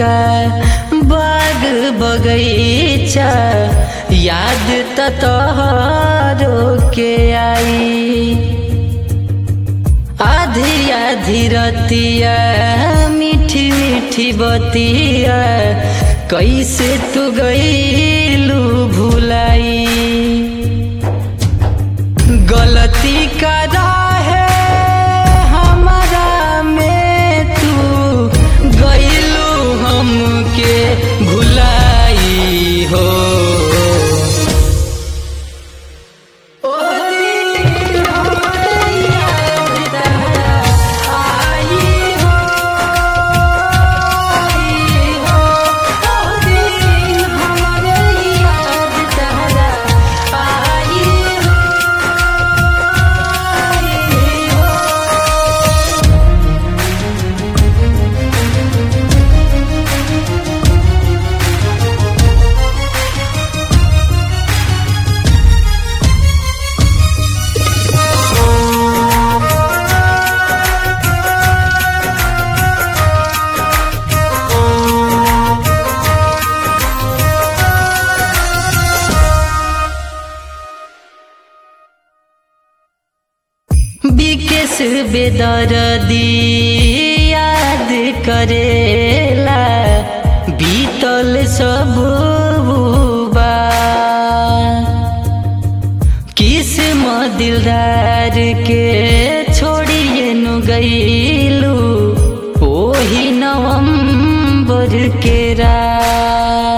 का बाग बगैचा याद त तोहरो के आई आधी आधी रतिया मीठी मीठी बतिया कैसे तू गईलू भुलाई गलती करा है हमारा में तू गईलू हमके भुलाई हो ओ दिल हमरे याद आई हो, आई हो। ओ दिल हमरे याद आई हो, आई हो। विकेश बेदरदी याद करेला बीतल सब बा किस्म दिलदार के छोड़िए नु गईलू ओही नवंबर के रात